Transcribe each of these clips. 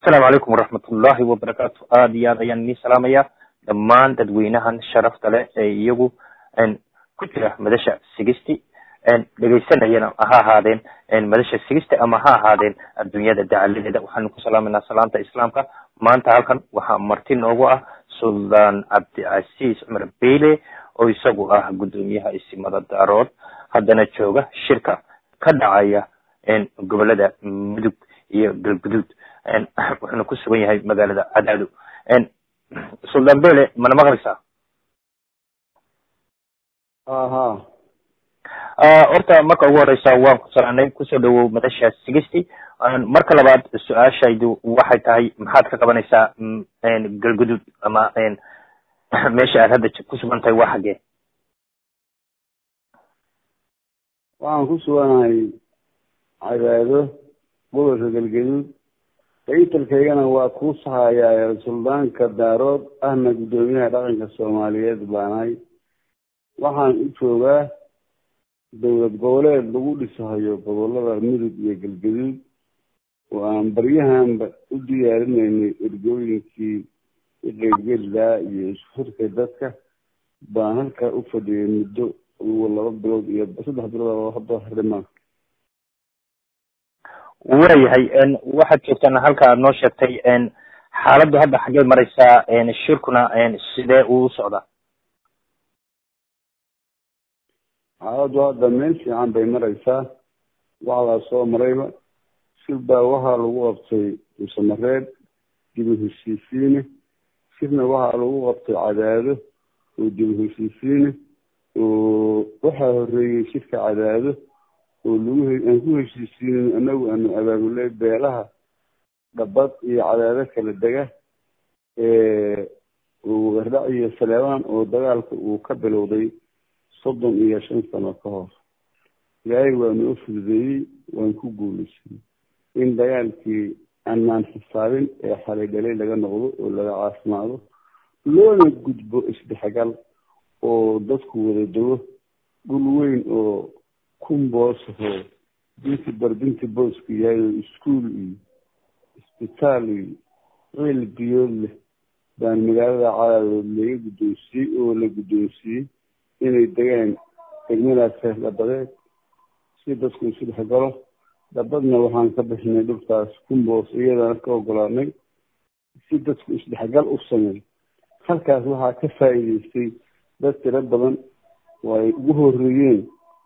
asalaamu calaykum waraxmatullahi wabarakaatu aada iyo aad ayaan idin salaamaya dhammaan dadweynahan sharafta leh ee iyagu ku jira madasha sigisti dhegaysanayana ha ahaadeen madasha sigisti ama ha ahaadeen adduunyada dacaladeeda waxaanu ku salaamayna salaamta islaamka maanta halkan waxaa marti noogu ah suldaan cabdicasiis cumar beyle oo isagu ah guddoomiyaha isimada daarood haddana jooga shirka ka dhacaya gobolada mudug iyo galguduud wuxuuna ku sugan yahay magaalada cadaado suldaan bele mana maqlaysaa aha horta marka ugu horeysa waan ku salaanay kusoo dhawow madasha sigisti marka labaad su-aashaydu waxay tahay maxaad ka qabanaysaa galguduud ama meesha aad hadda ku sugan tahay waa xaggee waxaan ku suganahay cadaado gobolka galgaduud daytalkaygana waa kuu sahayaa suldaanka daarood ahna guddoomiyaha dhaqanka soomaaliyeed baanahay waxaan u joogaa dowlad goboleed lagu dhisahayo gobolada mudug iyo galgaduud oo aan baryahanba u diyaarinaynay ergooyinkii iqeybgelidaa iyo isfurka dadka baan halkaa u fadhiyay muddo laba bilood iyo saddex bilood hadda harimaa waayahay waxaad joogtaan halka aad noo sheegtay xaaladdu hadda xaggee mareysaa shirkuna sidee uu socdaa xaaladdu hadda meel fiican bay mareysaa waxdaa soo marayba shir baa waxaa lagu qabtay musamareed dibu heshiisiine shirna waxaa lagu qabtay cadaado oo dibu heshiisiine oo waxaa horeeyey shirka cadaado oo lagu aan ku heshiisiinin anagu aanu abaabulay beelaha dhabad iyo cadaado kala dega wardhac iyo saleebaan oo dagaalka uu ka bilowday soddon iyo shan sano ka hor ilaahay waa noo fududeeyey waan ku guulaysanay in dagaalkii aanaan xisaabin ee xalay dhalay laga noqdo oo laga caafimaado loona gudbo isdhexgal oo dadku wada dego dhul weyn oo kumboosahoo binti barbinti boosku yahay oo iskuol iyo isbitaal iyo ciil biyood leh baan magaalada cadaadood laga guddoonsiiyey oo la guddoonsiiyey inay degaan degmadaas reer dhabadeed si dadku isu dhexgalo dhabadna waxaan ka bixinay dhulkaas kumboos iyadana ka ogolaanay si dadku isdhexgal u sameey halkaas waxaa ka faa'iideystay dad tiro badan oo ay ugu horeeyeen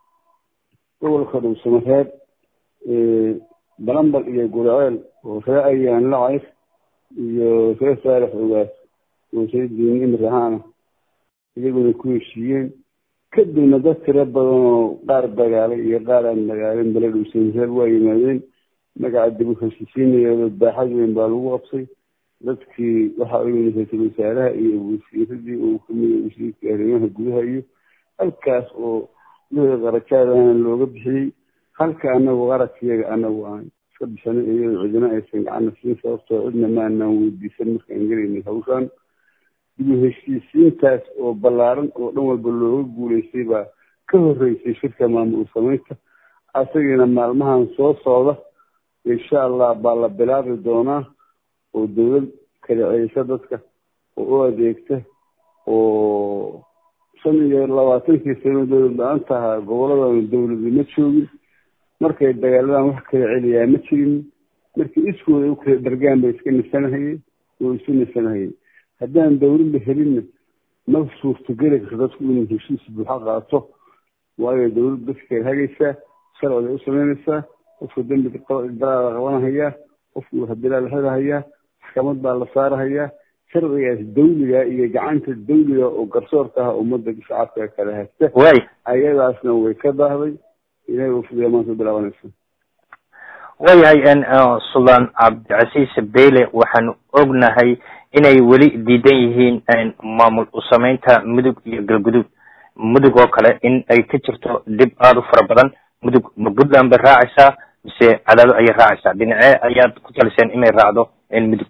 gobolka dhuusamareed balambal iyo guraceel oo ree ayaan lacayr iyo ree saalex ogaas oo ree diini imrahaana iyaguna ku heshiiyeen kadibna dad tiro badan oo qaar dagaalay iyo qaar aan dagaalin bale dhuusamareed waa yimaadeen magaca dib u heshiisiinayo baaxad weyn baa lagu qabsay dadkii waxaa u yimid ra-iisul wasaaraha iyo wasiiradii uu kamid wasiirka arrimaha gudaha iyo halkaas oo wixii qarajaadana looga bixiyey halka anagu qaradkiyaga anagu aan iska bixinay iyadoo cidina aysan gacana siin sababtoo cidna ma anaan weydiisan markaan gelaynay hawshaan dibu heshiisiintaas oo ballaaran oo dhan walba looga guulaystay baa ka horeysay shirka maamul samaynta asagiina maalmahan soo socda insha allah baa la bilaabi doonaa oo dawlad kala celisa dadka oo u adeegta oo shan iyo labaatankii sano dowlad la-aan tahaa goboladana dawladi ma joogin markay dagaaladan wax kala celiyaa ma jirin markii iskooda u kala dhargaan bay iska nisanahayeen oo isu nisanahayeen haddaan dawlad la helinna ma suurtogeli karto dadku inuu heshiis buuxa qaato waayo dawlad dadka kala hagaysaa sharciday u samaynaysaa qofka dembiga dalaala qabanahayaa qofku hadilaa la xirahayaa maxkamad baa la saarahayaa sharcigaas dawliga iyo gacanta dawliga oo garsoorka ah ummadda shacabka kala haysta way ayadaasna way ka daahday ilahay uu fudiya maanta bilaabanaysa waayahay suldaan cabdicasiis beyle waxaanu ognahay inay weli diidan yihiin maamul usameynta mudug iyo galguduud mudug oo kale in ay ka jirto dhib aada u fara badan mudug ma puntland bay raacaysaa mise cadaado ayay raacaysaa dhinacee ayaad ku taliseen inay raacdo mudug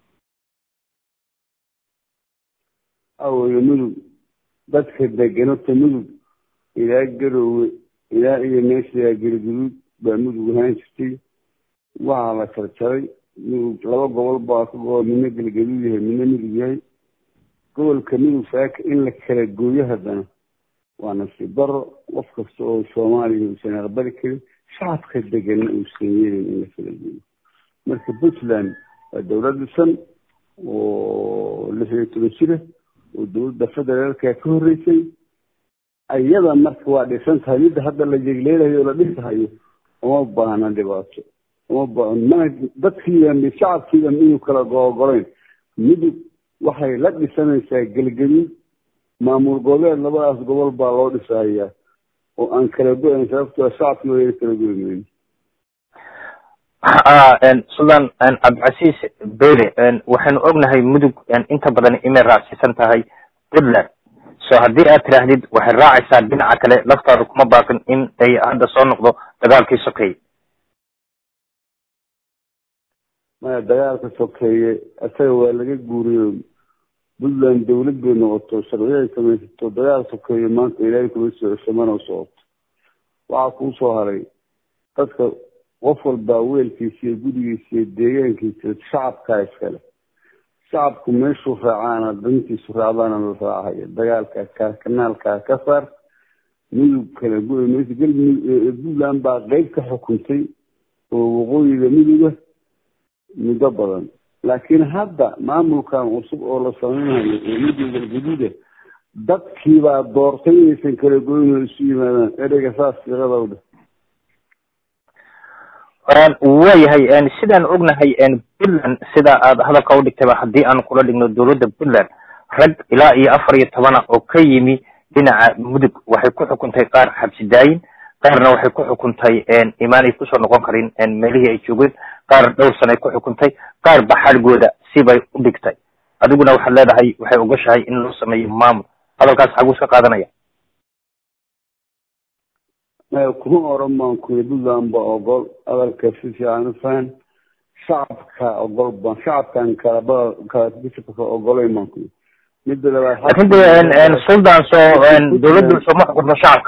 aweye mudug dadka deganota mudug ilaa garoowe ilaa iyo meesha galguduud baa mudug ahaan jirtay waxaa la jarjaray laba gobol baa ka gobol midna galgaduud yahay midna midug yahay gobolka midug saaka in la kala gooyo haddana waa nasiib daro qof kasta oo soomaaliya uusan aqbali karin shacabka deganna uusan yeelin in la kala gooyo marka puntland waa dowlad dhisan oo lix iyo toban jira oo dowladda federaalka ka horreysay iyada marka waa dhisan tahay midda hadda la jegleelayo oo la dhisahayo uma baahna dhibaato uma ba mana dadkiiba shacabkiiba midug kala googolayn midug waxay la dhisanaysaa gelgaduud maamul goboleed labadaas gobol baa loo dhisahayaa oo aan kala go-ayn sababtoo shacabkii wayna kala goymayn suldaan cabdicasiis bele waxaynu ognahay mudug inta badan inay raacsiisan tahay puntland so haddii aad tidhaahdid waxay raacaysaa dhinaca kale laftaada kuma baaqin in ay hadda soo noqdo dagaalkii sokeeye maya dagaalka sokeeye isaga waa laga guuriyo puntland dawlad bay noqoto sharciyaay samaysato dagaal sokeeye maanta ilaahay kuma soo cesho mana socoto waxaa kuu soo haray dadka qof walbaa weelkiisa iyo gurigiisa iyo deegaankiisa shacabkaa iskale shacabku meeshuu raacaana dantiisu raacdaana la raacaya dagaalka ka kanaalkaa ka saar midug kala go- mayso galmudug puntland baa qeyb ka xukuntay oo waqooyiga miduga muddo badan laakiin hadda maamulkan cusub oo la sameynayo oo midug galgaduuda dadkiibaa doortay inaysan kala goyn oo isu yimaadaan ereyga saas fiiqadawdha waayahay sidaan ognahay puntland sida aad hadalka udhigtayba haddii aan kula dhigno dowladda puntland rag ilaa iyo afar iyo tobana oo ka yimi dhinaca mudug waxay ku xukuntay qaar xabsi daayin qaarna waxay ku xukuntay imaanay kusoo noqon karin meelihii ay joogeen qaar dhowr sanay ku xukuntay qaar baxalgooda sibay u dhigtay adiguna waxaad leedahay waxay ogoshahay in loo sameeyo maamul hadalkaas xaguu iska qaadanaya kuma oran baan kuyi puntland ba ogol hadalka si fiican u fahan shacabka ogol baan shacabkan kalaba kala ogolayn baan kuyi midda labaad lakin de suldan soo dawladdu sooma xukunto shacabka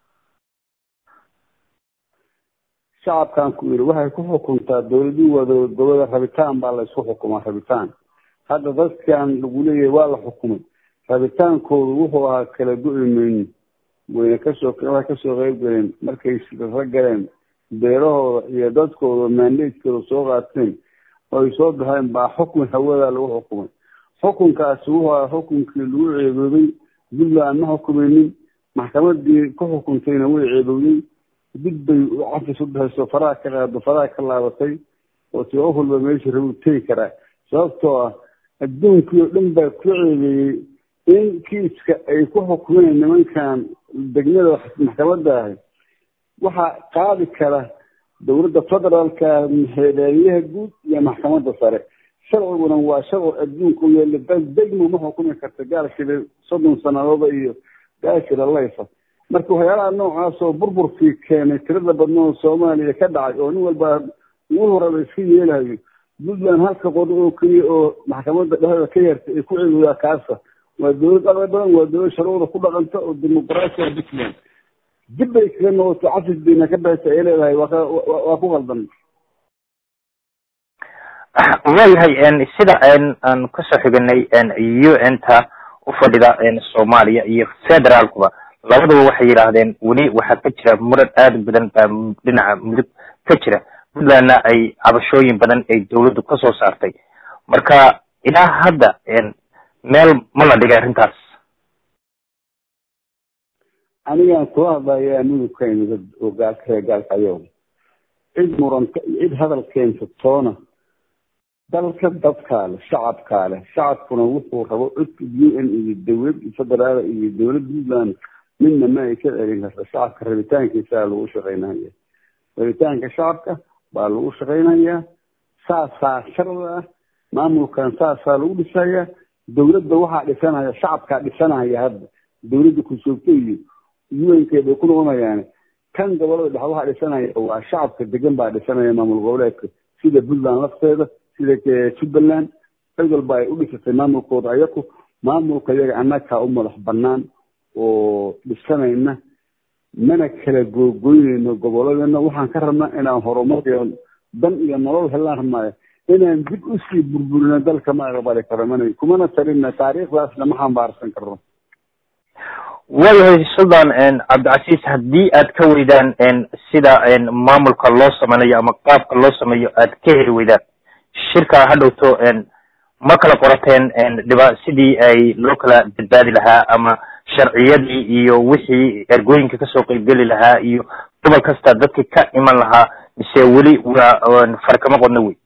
shacabkan ku yiri waxay ku xukuntaa dawladii waa dowlad goboleed rabitaan baa la isku xukumaa rabitaan hadda dadkan lagu leeyahay waa la xukumay rabitaankoodu wuxuu ahaa kala go-i mayno wayna kasoo waxay kasoo qeyb galeen markay sirro galeen beerahooda iyo dadkooda maandeedkooda soo qaateen oo ay soo baxeen baa xukun hawada lagu xukumay xukunkaasi wuxuu ahaa xukunkii lagu ceeboobay puntland ma xukumaynin maxkamadii ku xukuntayna way ceebowday dib bay cafis u dhahayso faraha ka qaado faraha ka laabatay oo ti qof walba meesha rabu tegi karaa sababtoo ah adduunkii oo dhan baa ku ceebeeyey in kiiska ay ku xukumeen nimankan degmada maxkamadda ahay waxaa qaadi kara dowladda federaalka xeedaaliyaha guud iyo maxkamadda sare sharciguna waa sharci adduunka u yeela degmo ma xukumi karta gaalkida soddon sanadooda iyo gaashira layfa marka waxyaalaha noocaas oo burburkii keenay tirada badna oo soomaaliya ka dhacay oo nin walba ugu horaba iska yeelayo puntland halka qodo oo keliya oo maxkamadda dhexdeeda ka yartay ay ku ceegoyaa kaasa waa dowlad aqli badan waa dowlad sharcida ku dhaqanta oo dimuqraasiya puntland dib bay kaga noqoto cafis bayna ka baxaysa ay leedahay waa ku qaldan waayahay sida aan kasoo xiganay u n ta ufadhida soomaaliya iyo federaalkuba labaduba waxay yidhaahdeen weli waxaa ka jira muran aada badan baa dhinaca mudug ka jira puntlandna ay cabashooyin badan ay dawladdu kasoo saartay marka ilaa hadda meel ma la dhigay arrintaas anigaan kula hadlayaa mudugka imid oo gaalka reer gaalkayo cid muranta cid hadal keensatoona dalka dadkaa leh shacabkaa leh shacabkuna wuxuu rabo codka u n iyo dowlad federaal iyo dowlad puntland midna ma ay ka celin karta shacabka rabitaankiisaa lagu shaqaynaya rabitaanka shacabka baa lagu shaqaynayaa saasaa sharci ah maamulkan saasaa lagu dhisayaa dowladda waxaa dhisanaya shacabkaa dhisanaya hadda dowladda kusoogto iyo un-keed bay ku noqonayaane kan gobolada dhexe waxaa dhisanaya waa shacabka degan baa dhisanaya maamul goboleedka sida puntland lafteeda sida jubbaland cid walba ay u dhisatay maamulkooda ayaku maamulka iyaga annagaa u madax banaan oo dhisanayna mana kala googoynayno goboladeenna waxaan ka rabnaa inaan horumar iyo dan iyo nolol helaan rabnaayo inaan dib usii burburino dalka ma aqbali karo mana kumana talina taariikhdaasna ma xambaarsan karno waayahay suldan cabdicasiis haddii aad ka weydaan sida maamulka loo sameynayo ama qaabka loo sameeyo aad ka heli weydaan shirka ha dhowto ma kala qorateen dhiba sidii ay loo kala badbaadi lahaa ama sharciyadii iyo wixii ergooyinka kasoo qeybgeli lahaa iyo gobol kasta dadki ka iman lahaa mise weli waa farkama qodno wey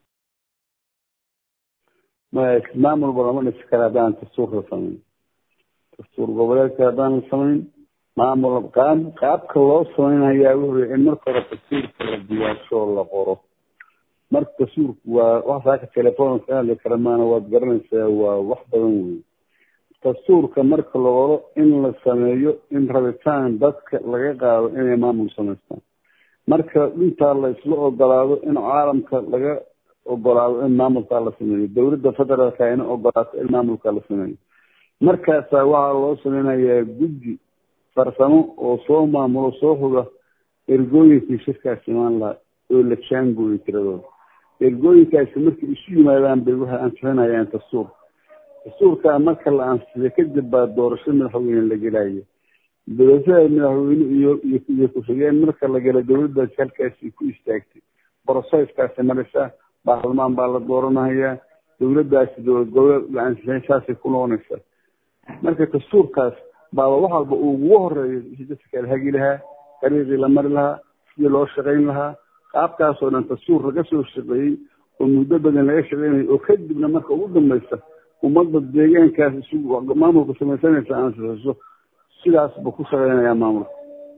ma maamulba lama dhisi kara haddaan dastuurka samayn dastuur goboleedka haddaan la samayn maamul qaab qaabka loo samaynayaa wuxuu in marka hore dastuurka la diyaarsho la qoro marka dastuurku waa wax saaka telefoon ka hadli kara maana waad garanaysaa waa wax badan wey dastuurka marka la qoro in la sameeyo in rabitaan dadka laga qaado inay maamul samaystaan marka intaa la isla ogolaado in caalamka laga ogolaado in maamulkaa la sameeyo dowladda federaalka ina ogolaato in maamulkaa la sameeyo markaasaa waxaa loo sameynayaa guddi farsamo oo soo maamulo soo hoga ergooyinkii shirkaas imaan lahaa oo la jaangooyo tiradooda ergooyinkaasi markay isu yimaadaan bay waxay ansixinayaan dastuur dastuurkaa marka la ansixiyo kadib baa doorasho madaxweyne la gelaya doorashada madaxweyne iyo iyo ku-xigeen marka la gala dowladdaasi halkaasi ku istaagtay broseskaasi marisa baarlamaan baa la dooranayaa dowladdaasi dowlad goboleed la ansixin saasay ku noqonaysaa marka dastuurkaas baaba wax walba uu ugu horeeyo si dadka kala hagi lahaa dariiqii la mari lahaa sidii loo shaqayn lahaa qaabkaasoo dhan dastuur laga soo shaqeeyey oo muddo badan laga shaqeynayo oo kadibna marka ugu dambaysa ummadda deegaankaas isu maamulka samaysanaysa ansixiso sidaas buu ku shaqeynayaa maamulka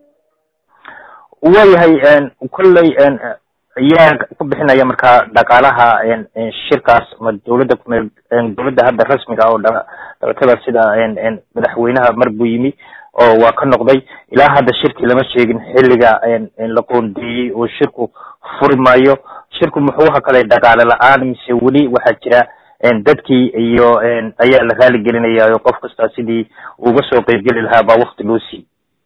waayahay kolley ayaa ku bixinaya markaa dhaqaalaha shirkaas ma dowladda kumeel dowladda hadda rasmiga oo dhalatada sida madaxweynaha mar buu yimi oo waa ka noqday ilaa hadda shirki lama sheegin xilliga la qoondeeyey oo shirku furi maayo shirku muxuu hakalay dhaqaale la-aan mise weli waxaa jira dadkii iyo ayaa la raali gelinaya oo qof kasta sidii uga soo qeybgeli lahaa baa wakti loo siiyey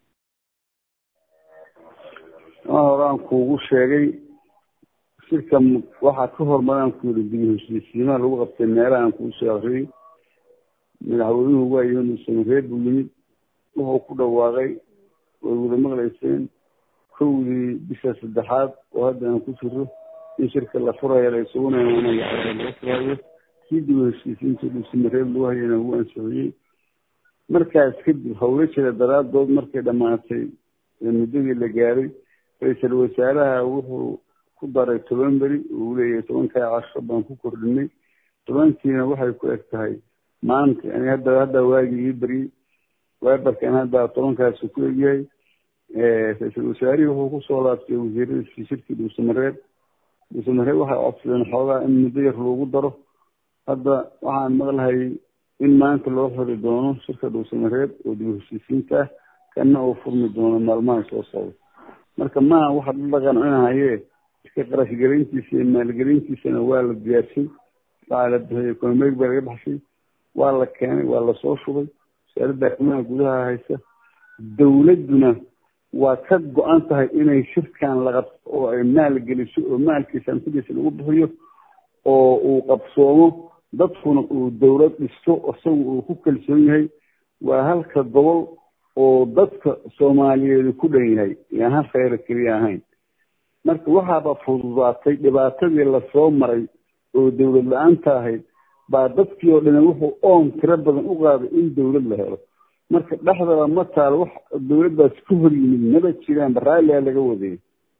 ma horaan kuugu sheegay shirka waxaa ka hormaraan ku yiri dib heshiisiimaha lagu qabtay meelahaan kuu soo akriyey madaxweynuhu waa yimid samareer buu yimid wuxuu ku dhawaaqay way wada maqlayseen kowdii bisha saddexaad oo hadda aan ku jiro in shirka la furayo la isuguna laga furayo kii dib heshiisiinta dhuusamareeb lagu hayana wuu ansixiyey markaas kadib hawlo jira daraadood markay dhamaatay muddadii la gaaray ra-iisal wasaaraha wuxuu ku daray toban beri uu leeyahay tobankaa casho baan ku kordhinay tobankiina waxay ku eg tahay maanta ani hadda hadda waagii ii beryey weberkan hadda tobankaasi ku egyahay ra-iisal wasaarihii wuxuu kusoo laabtay wasiiradiisii shirkii dhuusamareeb dhuusamareeb waxay codsadeen xoogaa in muddo yar loogu daro hadda waxaan maqlahay in maanta loo xiri doono shirka dhuusamareeb oo dib heshiisiinta ah kana uu furmi doono maalmaha soo socda marka maaha waxa dhaqan cunahayee iska qarashgelintiisa iyo maalgelintiisana waa la diyaarshay waxaa la bixiyey economig baa laga baxshay waa la keenay waa lasoo shubay wasaaradda arrimaha gudaha haysa dowladduna waa ka go-an tahay inay shirkan la qabto oo ay maal geliso oo maalkiisa hantidiisa lagu bixiyo oo uu qabsoomo dadkuna uu dowlad dhisto isagu uu ku kalsoon yahay waa halka gobol oo dadka soomaaliyeedu ku dhan yahay yaan hal khayra keliya ahayn marka waxaaba fududaatay dhibaatadii lasoo maray oo dowlad la-aanta ahayd baa dadkii oo dhani wuxuu oon tiro badan u qaaday in dowlad la helo marka dhexdaba ma taalo wax dowladdaas ka hor yimid maba jiraan baraalia laga wadayay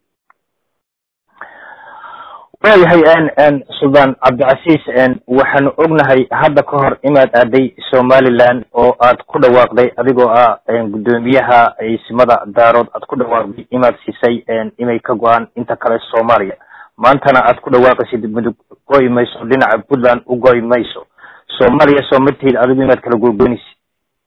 waayahay suldaan cabdicasiis waxaanu ognahay hadda ka hor inaad aaday somaliland oo aad ku dhawaaqday adigoo ah guddoomiyaha isimada daarood aad ku dhawaaqday inaad siisay inay ka go-aan inta kale soomaaliya maantana aad ku dhawaaqaysid mudug goy mayso dhinaca puntland u goy mayso soomaaliya soo martiid adigu inaad kala googoynaysid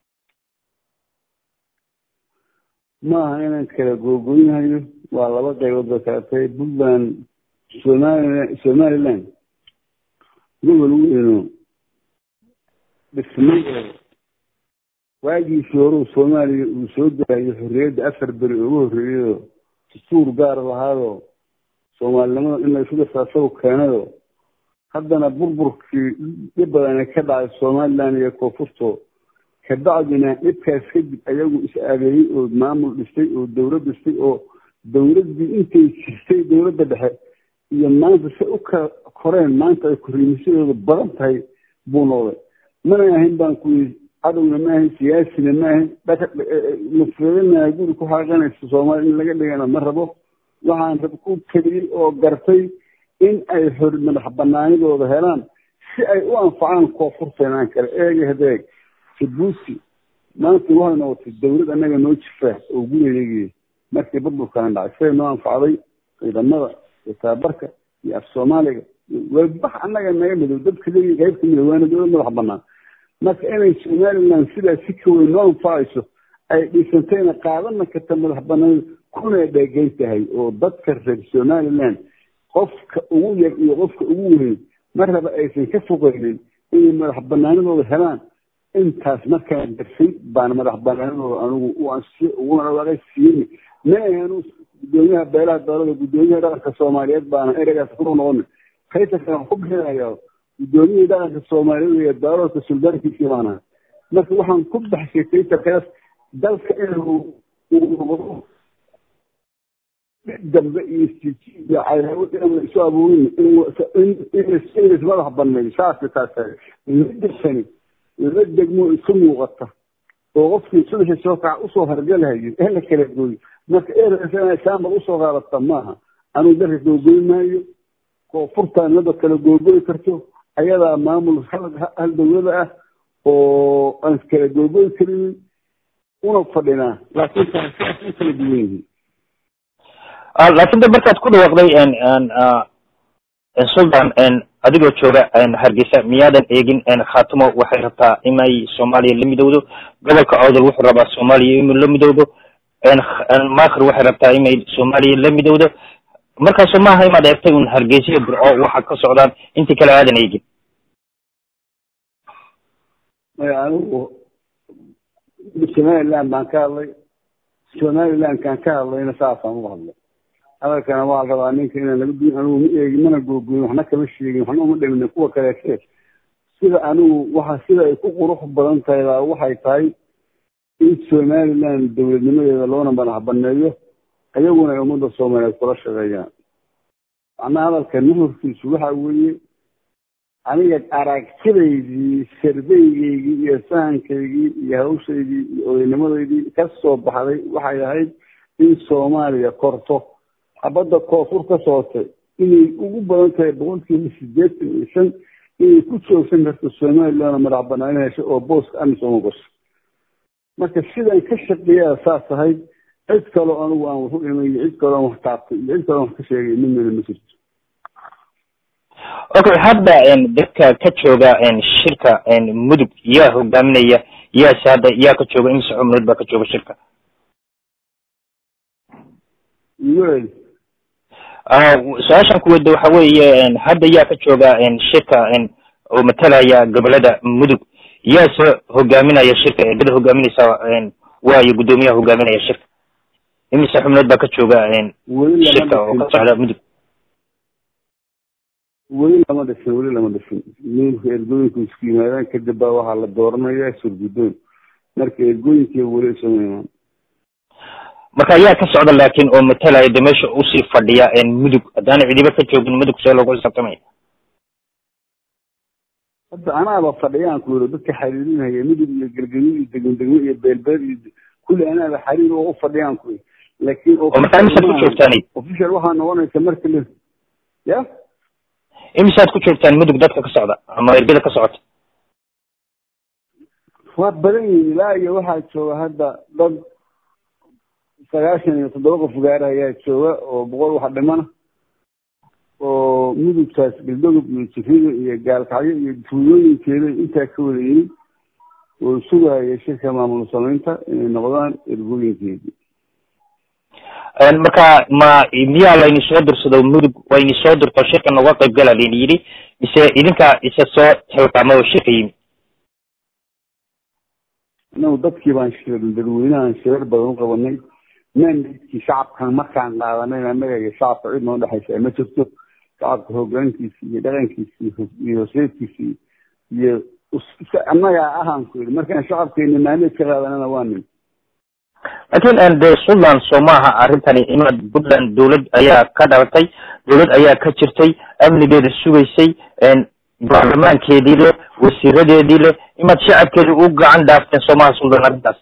maaha inaan kala googoynayo waa laba qaybood ba kala tahay puntland somalilan somaliland gobol weyno dhismay waagiisii horeu soomaaliya uu soo daayo xorriyadda afar beri ugu horreeyado dastuur gaar lahaadoo soomaalinimada in la isu dhirtaa saw keenado haddana burburkii dhib badana ka dhacay somaliland iyo koonfurto kabacdina dhibkaas kadib ayagu is adeeyey oo maamul dhistay oo dowlad dhistay oo dowladdii intay jirtay dowladda dhexe iyo maanta se u ka koreen maanta ay korriimisadooda badan tahay buu noqday mana ahayn baan ku yii cadowna ma ahayn siyaasina ma ahayn mufradana guri ku xaaqanaysa soomaaliya in laga dhigana ma rabo waxaan rab ku keliyey oo gartay in ay xor madax banaanidooda helaan si ay u anfacaan koonfurteenaan kale eega hadeeg jabuuti maanta waxay noqotay dowlad annaga noo jirta oo gurigeegii markii burburkana dhacay siday noo anfacday ciidamada iyo tababarka iyo af soomaaliga wabax annaga naga midow dadka leeyi qayb ka midow waana dowlad madax banaan marka inay somaliland sidaas si ka weyn noo anfacayso ay dhisantayna qaadana karta madax banaan kuna dheegeyn tahay oo dadka reer somaliland qofka ugu yar iyo qofka ugu weyn mar raba aysan ka foqeynin inay madax banaanidooda helaan intaas markaan darsay baan madax banaanidooda anigu u ansiyo uguna dhawaaqay siiyey ma ahan gudoomiyaha beelaha dowlada gudoomiyaha dhaqanka soomaaliyeed baana ereygaas ku noqona kayta kale waxaan ku bixinayaa gudoomiyihii dhaqanka soomaaliyeed iyo dowladka suldaankiisii baana marka waxaan ku baxshay kaytarkaas dalka inuu noqdo dambe iyo siji iyo cadaawad inaan isu abuurin in madax baneeyo saasa taas midasani laba degmo isu muuqata oo qofkii subaxii soo kaca usoo hargalahayo ee la kala gooyo marka eresaambad usoo qaadata maaha anugu dalka googoy maayo koonfurtaan laba kala googoy karto ayadaa maamul hal dowlada ah oo aan kala googoy karinin una fadhinaa laakiin taasiaas u kala duwan yihiin laakiin de markaad ku dhawaaqday sultan adigoo jooga hargeysa miyaadan eegin khaatumo waxay rabtaa inay soomaaliya la midowdo gobolka codol wuxuu rabaa soomaaliya inuu la midowdo maakir waxay rabtaa inay soomaaliya la midowdo markaasu maaha inaad eegtay un hargeysa burco waxa ka socdaan intii kale aadan eegin maya anigu somaliland baan ka hadlay somalilandkaan ka hadlayna saasaan uga hadlay hadalkana waa la rabaa ninka inaan laga duin anigu ma eegin mana googoyin waxna kama sheegin waxna uma dhamina kuwa kaleete sida anigu waxa sida ay ku qurux badan tahay baa waxay tahay in somaliland dowladnimadeeda loona madax baneeyo ayaguna ay ummadda soomaaliyeed kula shaqeeyaan macnaha hadalka nuhurkiisu waxa weeye aniga aragtidaydii sarbeygeygii iyo sahankaygii iyo hawshaydii iyo odaynimadaydii ka soo baxday waxay ahayd in soomaaliya korto xabadda koonfur ka socotay inay ugu badan tahay boqolkiiba sideetan iyo shan inay ku joogsan karto somalilandna madax banaani hesho oo booska amisom gasho marka sidaan ka shaqeeyaa saas ahayd cid kaloo anigu aan waxu imay iyo cid kaloo aan wax taabtay iyo cid kaloo aan wax ka sheegay midnana ma jirto okay hadda dadka ka jooga shirka mudug yaa hogaaminaya yaase hadda yaa ka jooga imise xubnood baa ka jooga shirka wel su-aashan kuweyda waxa weeye hadda yaa ka jooga shirka oo matalaya gobolada mudug yaase hogaaminaya shirka eegada hogaaminaysa waayo guddoomiyaha hogaaminaya shirka imise xubnood baa ka jooga shirka oo ka socda mudug weli lama dhisin weli lama dhisin nimanka ergooyinku isku yimaadaan kadib baa waxaa la dooranaya surguddoon marka ergooyinkii weli isuma imaan marka ayaa ka socda laakin oo matalaya de meesha usii fadhiya mudug haddaana cidiba ka joogin mudug see loogu xisaabtamaya hadda anaaba fadhiyaan ku yiri dadka xariirinaya mudug iyo gelgelyo iyo degmo degmo iyo beelbeel iyo kulli anaaba xariir oo u fadhiyaan ku yiri laakiin oo markaa imisaad ku joogtaan official waxaa noqonaysa marka la ya imisaad ku joogtaan mudug dadka ka socda ama ergada ka socota waa badan yihin ilaa iyo waxaa jooga hadda dad sagaashan iyo toddoba qof gaara ayaa jooga oo boqol wax dhimana oo mudugtaas galdogob iyo jifida iyo gaalkacyo iyo tuulooyinkeeda intaa ka wada yimid oo sugaya shirka maamul samaynta inay noqdaan ergooyinkeedii marka ma miyaa layni soo dirsado mudug wayni soo dirto shirka noga qayb gala layni yidhi mise idinka isa soo xilqaama oo shirka yimid inagu dadkii baan shirin dadweynahan shirar badan u qabanay mandadkii shacabkan markaan qaadanayna annaga iyo shacabka cid noo dhexaysa ma jirto shacabka hoggaankiisi iyo dhaqankiisi iyo hosreedkiisi iyo annagaa ahaan ku yidhi markaan shacabkeena maalied ka qaadanana waa nin laakiin de suntland soo maaha arrintani imaad puntland dawlad ayaa ka dhalatay dawlad ayaa ka jirtay amnigeeda sugaysay baarlamaankeedii leh wasiiradeedii leh imaad shacabkeedi u gacan dhaafteen soomaha suntland arrintaas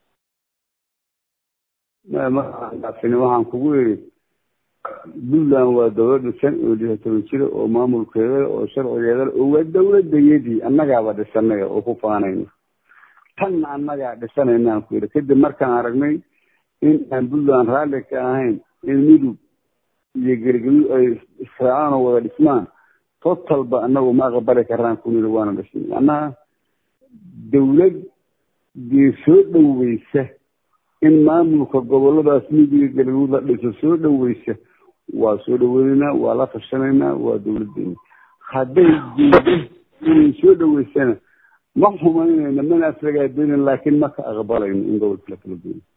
maaan dhaafini waxaan kugu yidhi puntland waa dawlad dhisan oo lix toban jira oo maamulkeeda oo sharcigeeda oo waa dawladayadii annagaaba dhisanaya oo ku faanayno tanna annagaa dhisanayna aan ku yidhi kadib markaan aragnay in aan puntland raalli ka ahayn in midug iyo gergaduud ay israacaan oo wada dhismaan totalba annagu ma aqbali karaan ku nidhi waana dhisnay annaha dawlad dee soo dhoweysa in maamulka goboladaas midiga galgaduud la dhiso soo dhoweysa waa soo dhaweynaynaa waa la tashanaynaa waa dawladdeena hadday diido inay soo dhoweysana ma xumaynayno mana aflagaadeynin laakiin ma ka aqbalayno in gobolka la kala geeyo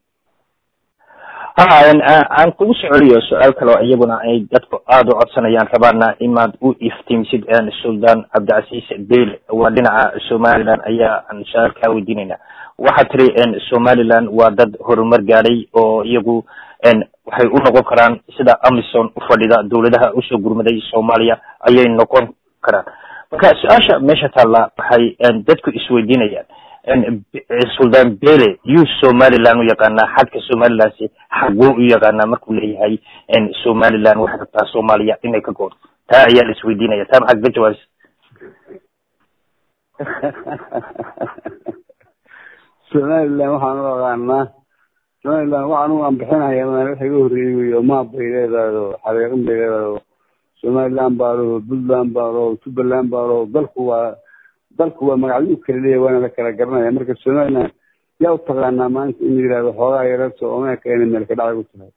ha aan kugu soo celiyo su-aal kale oo iyaguna ay dadku aada u codsanayaan rabaana inaad u iftiimsid sultan cabdicasiis bele waa dhinaca somaliland ayaa aan su-aal kaa weydiinayna waxaad tiri somaliland waa dad horumar gaadhay oo iyagu waxay u noqon karaan sida amison ufadhida dawladaha usoo gurmaday soomaaliya ayay noqon karaan marka su-aasha meesha taalla waxay dadku isweydiinayaan sultan bele yuu somaliland u yaqaanaa xadka somalilandsi xaguu u yaqaanaa markuu leeyahay somaliland waxay rabtaa soomaaliya inay ka goorto taa ayaa la isweydiinaya taa maxaad ka jawaabisa somaliland waxaan u aqaanaa somaliland waxaan u anbixinaya maal waxa iga horreeyey wey oo maab bay leedahay oo xaqiiqin bay leedahay oo somaliland baa laho puntland baa laho jubbaland baa laho dalku waa dalku waa magacyo u kala leeyahay waana la kala garanaya marka somaliland yaa u taqaanaa maanta in la yidhahdo xoogaa yararta omeeka inay meel ka dhacay u tahay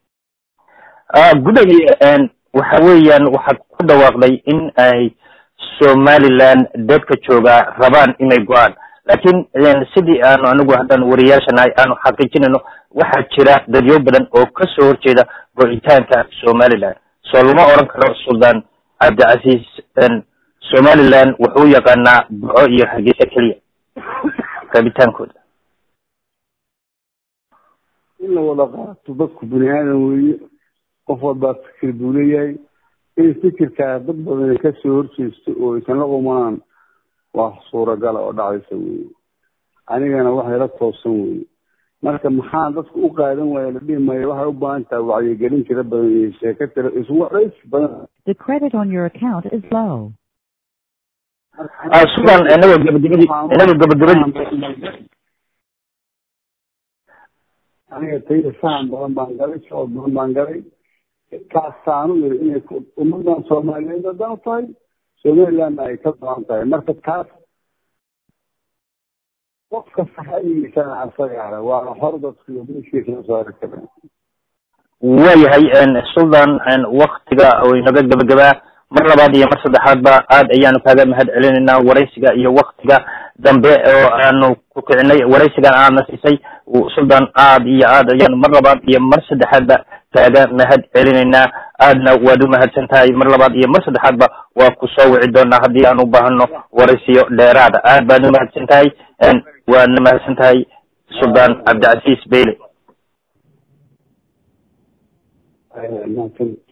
gudagi waxa weeyaan waxaad ku dhawaaqday in ay somaliland dadka joogaa rabaan inay go-aan laakiin sidii aanu anigu haddaan wariyaashanahay aanu xaqiijinayno waxaa jira dadyo badan oo kasoo horjeeda go-itaanka somaliland soo lama oran karo sultan cabdicasiis somaliland wuxuu yaqaanaa buco iyo hargeysa keliya rabitaankooda in la wada qaato dadku bini aadan weeye qof walbaa fikir buu leeyahay in fikirkaa dad badan ay kasoo horjeesto oo aysan la qumanaan waa suuragala oo dhacaysa weye anigana waxay la toosan weye marka maxaa dadku u qaadan waaya la dhihi maayo waxay u baahan tahay wacyigelin tira badan iyo sheeko tira iswarays badan The credit on your account is low. sugan inagoo gabagabadii inagoo gabagabadii aniga tayda sahan badan baan galay socod badan baan galay kaasaanu yiri inay ummadan soomaaliyeed haddaan u tahay somalilandna ay ka go-an tahay marka taas qofka saxadiisana asagaara waa hor dadku meeshiisa saari kareen waayahay sultan waktiga oo inaga gabagabaa mar labaad iyo mar saddexaadba aad ayaanu kaaga mahad celinaynaa waraysiga iyo waktiga dambe oo aanu ku kicinay waraysigan aadna siisay sultan aad iyo aad ayaanu mar labaad iyo mar saddexaadba kaaga mahad celinaynaa aadna waad u mahadsan tahay mar labaad iyo mar saddexaadba waa ku soo wici doonaa haddii aan u baahano waraysiyo dheeraada aad baad u mahadsan tahay waadna mahadsan tahay sultan cabdicasiis bele mahadsan